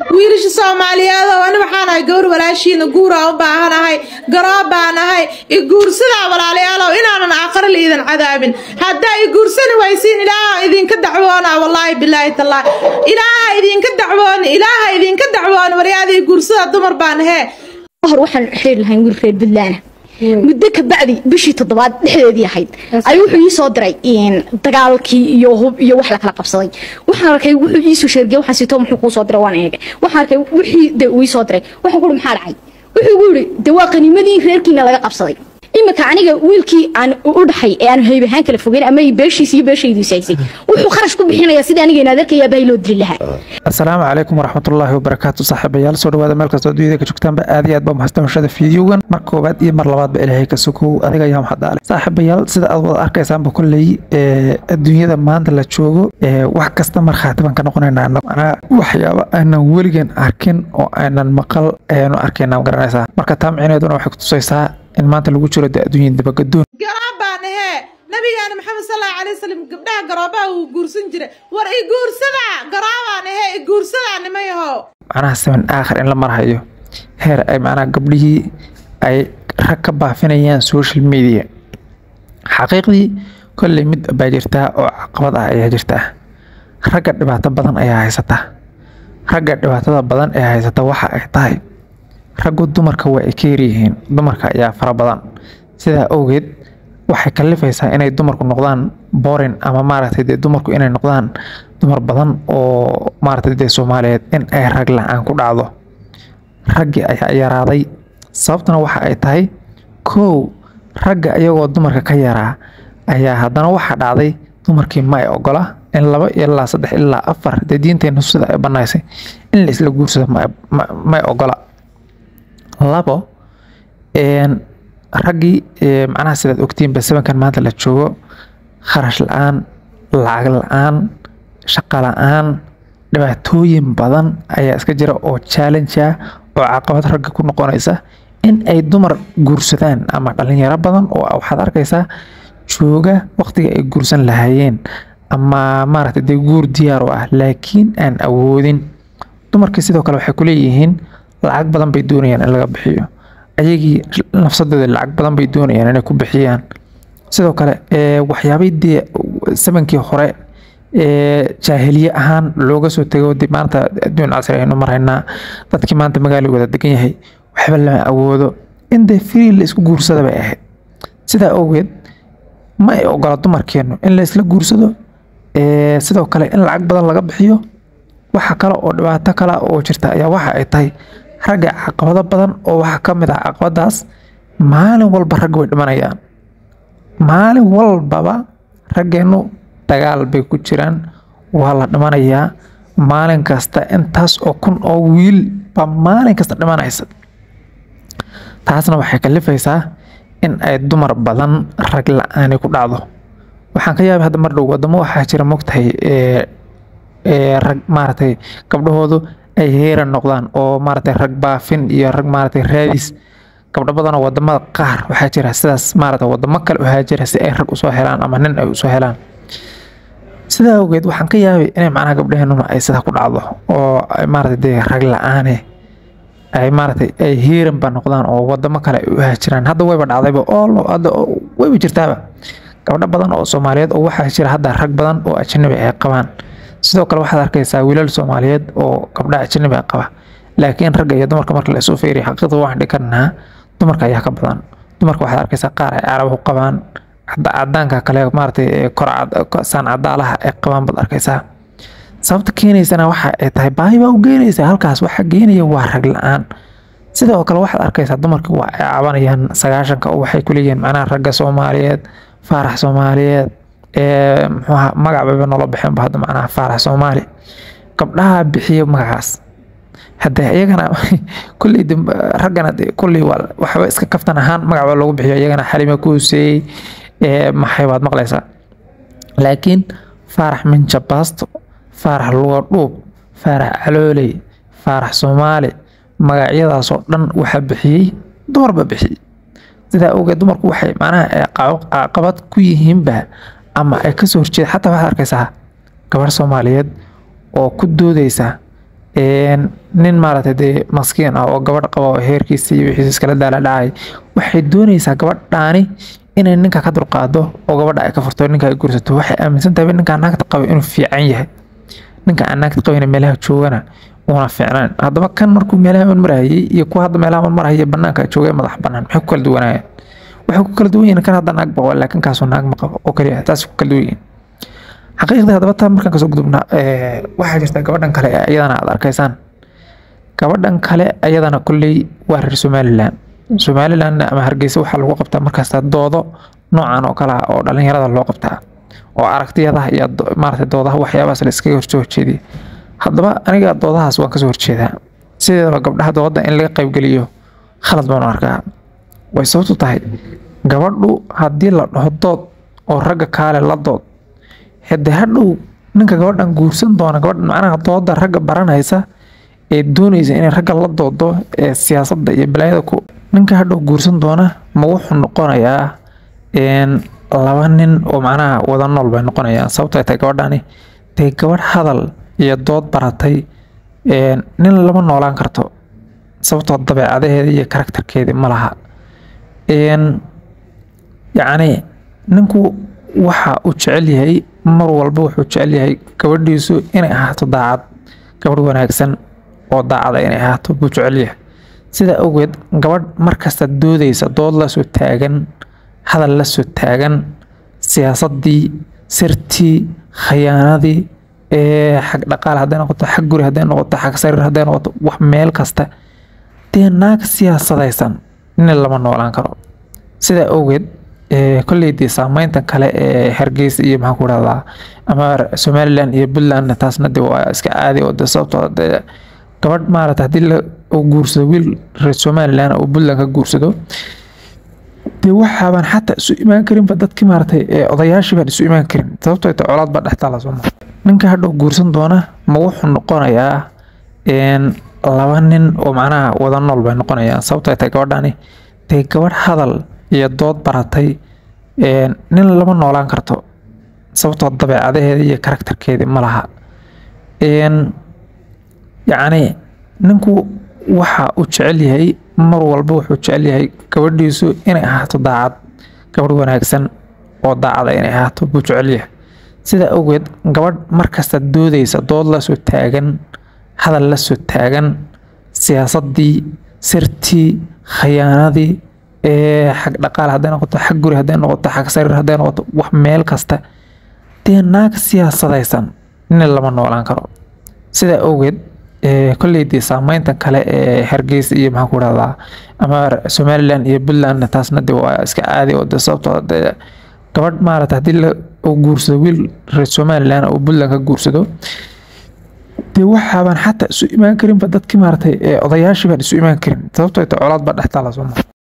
wiilasha soomaaliyeed oo ani waxaan ahay gawar walaashiina guuraa u baahanahay garoob baan ahay i guursadaa walaalayaalow inaanan aakhare liidan cadaabin haddaa i guursani waysiin ilaaha idinka dacwoona wallaahi bilaahi tallaahi ilaaha idinka dacwooni ilaaha idinka dacwooni waryaadii guursada dumar baan hee hor waxaan xiri lahayn wiil reer buntland muddo ka bacdi bishii toddobaad dhexdeedii ahayd ayuu wuxuu ii soo diray dagaalkii iyo hub iyo wax la kala qabsaday waxaan arkay wuxuu ii soo sheergay waxaan sito muxuu kuu soo diray waan eegay waxaan arkay wixii de uu ii soo diray waxaan ku maxaa dhacay wuxuu gu yidhi de waa qaniimadii reerkiina laga qabsaday iminka aniga wiilkii aan u dhaxay ee aan hayb ahaan kala fogeyn ama beeshiis iyo beeshaydiisu haysay wuxuu kharash ku bixinayaa sidii aniga inaad arkayaa baa loo dili lahaa asalaamu calaykum waraxmatullaahi wabarakaatu saaxiibayaal soo dhawaada meel kastoo adduunyada ka joogtaanba aad iyo aad baa mahadsanashada fiidiyowgan mar koobaad iyo mar labaadba ilaahay ka sokow adiga ayaa maxadaale saaxiibayaal sida aad wada arkaysaanba kolley adduunyada maanta la joogo wax kasta markhaati baan ka noqonaynaa manaa waxyaaba aanan weligan arkin oo aanan maqal ayaanu arkaynaa garanaysaa marka taa micineeduna waxay kutusaysaa in maanta lagu jiro de adduunyada dabagadoon garoob baan ahee nabigaana maxamed sallallahu alayhi wasallam gabdhaha garoobaha uu guursan jiray war i guursada garoobaan ahee i guursada nimayahow macnaha saban aakhir in la marhayo heer ay macnaha gabdhihii ay rag ka baafinayaan social media xaqiiqdii kolley mid baa jirtaa oo caqabad ah ayaa jirtaa ragga dhibaato badan ayaa haysata ragga dhibaatada badan ee haysata waxa ay tahay raggu dumarka waa ay ka yaryihiin dumarka ayaa fara badan sidaa awgeed waxay kalifaysaa inay dumarku noqdaan borin ama maaragtay dee dumarku inay noqdaan dumar badan oo maaragtay dee soomaaliyeed in ay rag la-aan ku dhacdo raggii ayaa yaraaday sababtuna waxa ay tahay kow ragga iyagoo dumarka ka yaraa ayaa haddana waxaa dhacday dumarkii ma ay ogola in laba ilaa saddex ilaa afar dee diinteenna sida ay banaysay in la isla guursado may ogola labo raggii macnaha sidaad ogtiinba sabankan maanta la joogo kharash la-aan lacag la-aan shaqo la-aan dhibaatooyin badan ayaa iska jira oo challenge ah oo caqabad ragga ku noqonaysa in ay dumar guursadaan ama dhalinyaro badan oo waxaad arkaysaa jooga waqtiga ay guursan lahaayeen ama maaragtay dee guur diyaar u ah laakiin aan awoodin dumarkii sidoo kale waxay kuleeyihiin lacag badan bay doonayaan in laga bixiyo ayagii nafsadooda lacag badan bay doonayaan inay ku bixiyaan sidoo kale waxyaabay dee samankii hore jaahiliye ahaan looga soo tego de maanta adduun casri aynu maraynaa dadkii maanta magaalo wada degan yahay waxba lama awoodo in dee free la isku guursada bay ahayd sidaa awgeed ma ay ogola dumarkeenu in la isla guursado sidoo kale in lacag badan laga bixiyo waxa kale oo dhibaato kale oo jirta ayaa waxa ay tahay ragga caqabado badan oo waxaa ka mid ah caqabadaas maalin walba ragga way dhimanayaan maalin walbaba raggeenu dagaal bay ku jiraan waa la dhimanayaa maalin kasta intaas oo kun oo wiil baa maalin kasta dhimanaysa taasna waxay kalifaysaa in ay dumar badan rag la-aani ku dhacdo waxaan ka yaabay hadda mar dhow wadamo waxaa jira mogtahay rag maaragtay gabdhahoodu ay heeran noqdaan oo maaragtay rag baafin iyo rag maaragtay raadis gabdho badanoo wadamada qaar waxaa jira sidaas maaragtay wadamo kale waxaa jira si ay rag usoo helaan ama nin ay usoo helaan sidaa awgeed waxaan ka yaabay inay macnaha gabdhaheenuna ay sidaa ku dhacdo oo maaragtay dee rag la-aane ay maaragtay ay heeran ba noqdaan oo wadamo kale ay u haajiraan hadda wayba dhacdayba oo hadda wayba jirtaaba gabdho badan oo soomaaliyeed oo waxaa jira hadda rag badan oo ajanabi ay qabaan sidoo kale waxaad arkaysaa wiilal soomaaliyeed oo gabdhaha ajanabi a qaba laakiin ragga iyo dumarka marka la isu feeriyo xaqiiqda waxaan dhihi karnaa dumarka ayaa ka badan dumarka waxaad arkaysaa qaar ay carabahu qabaan cadaanka kale maaragtay saan cadaalaha ay qabaan baad arkaysaa sababta keenaysana waxa ay tahay baahi baa u geenaysa halkaas waxa geenaya waa rag la-aan sidoo kale waxaad arkaysaa dumarka waa ay cabanayaan sagaashanka oo waxay kuleeyihiin macnaha ragga soomaaliyeed faarax soomaaliyeed muxuuha magac bayba noola baxeenba hadda macnaha faarax soomaali gabdhaha bixiya magacaas hadde iyagana kulley raggana kulley waxba iska kaftan ahaan magac baa loogu bixiyo iyagana xalima ku hoseeyey maxay baad maqlaysaa laakiin faarax minjabaasto faarax luga dhuub faarax calooley faarax soomaali magacyadaasoo dhan waxaa bixiyey dumar baa bixiyey sidaa awgeed dumarku waxay macnaha caqabad ku yihiinba ama ay kasoo horjeeda xataa waxaad arkaysaa gabarh soomaaliyeed oo ku doodeysa nin maaragtay dee maskiin ah oo gabadh qaba oo heerkiisa iyo wixiisa iskala daala dhacay waxay doonaysaa gabadhaani inay ninka ka dulqaado oo gabadha ay ka furto ninka ay guursato waxay aaminsan tahay ninka naagta qaba inuu fiican yahay ninka aan naagta qabin meelaha joogana una fiicnaan haddaba kan markuu meelaha un marayay iyo kuwa hadda meelaha un maraya banaanka joogay madax banaan maxay ku kala duwanaayeen waxay ku kala duwan yihiin kan hadda naag baqo laakiin kaasoo naag ma qabo oo kaliya taas ku kala duwan yihiin xaqiiqdii haddaba taa markaan kasoo gudubna waxaa jirta gabadhan kale ee iyadana aad arkaysaan gabadhan kale iyadana kolley waa reer somalilan somalilan ama hargeysa waxaa lagu qabtaa markasta doodo noocan oo kale ah oo dhalinyarada loo qabtaa oo aragtiyadaha iyo maarata doodaha waxyaabahaas la iskaga horsoo horjeediya haddaba aniga doodahaas waan kasoo horjeedaa sideedaba gabdhaha dooda in laga qaybgeliyo khalad baan arkaa way sababtu tahay gabadhu haddii la dhaho dood oo ragga kaale la dood hade hadhow ninka gabadhan guursan doona gabadhan macnaha dooda ragga baranaysa ee doonaysa inay ragga la doodo ee siyaasadda iyo balaayada ku ninka hadhow guursan doona ma wuxuu noqonayaa laba nin oo macnaha wada nool bay noqonayaan sababto ay tahay gabadhani dee gabadh hadal iyo dood baratay nin lama noolaan karto sababtoo dabeecadaheeda iyo karakterkeedii ma laha yacni ninku waxa uu jecel yahay mar walba wuxuu jecel yahay gabadhiisu inay ahaato daacad gabadh wanaagsan oo daacada inay ahaato buu jecel yahay sidaa awgeed gabadh markasta doodaysa dood la soo taagan hadal la soo taagan siyaasadii sirtii khayaanadii xag dhaqaal hadday noqoto xag guri hadday noqoto xag sariir hadday noqoto wax meel kasta dee naag siyaasadaysan nin lama noolaan karo sidaa awgeed kolleydii saameynta kale ee hargeysa iyo maxaan ku rahdaa ama somalilan iyo puntland taasna de waa iska caadi oo de sababtoo de gabadh maarata haddii la guursado wiil reer somalilan oo puntland ka guursado dee waxaabaan xataa isu imaan karinba dadkii maaratay odayaashii baan isu imaan karin sababtoo ta colaad baa dhextaala soo maa ninka hadhow guursan doona ma wuxuu noqonayaa laba nin oo macnaha wada nool bay noqonayaan sababtoo ay tahay gabadhani dee gabadh hadal iyo dood baratay nin lama noolaan karto sababtoo dabeecadaheeda iyo karakterkeedii ma laha yacni ninku waxa uu jecel yahay mar walba wuxuu jecel yahay gabadhiisu inay ahaato daacad gabadh wanaagsan oo daacada inay ahaato buu jecel yahay sidaa awgeed gabadh markasta doodaysa dood la soo taagan hadal la soo taagan siyaasadii sirtii khayaanadii xag dhaqaal hadday noqoto xag guri hadday noqoto xag sariir hadday noqoto wax meel kasta dee naag siyaasadaysan nin lama noolaan karo sidaa awgeed kolleydii saameynta kale ee hargeysa iyo maxaan ku rahdaa ama somalilan iyo puntland taasna de waa iska caadi oo de sababtoo de gabadh maarata haddii la guursado wiil reer somalilan oo puntland ka guursado dee waxaabaan xataa isu imaan karinba dadkii maaratay odayaashii baan isu imaan karin sababtoo ta colaad baa dhextaala soo maa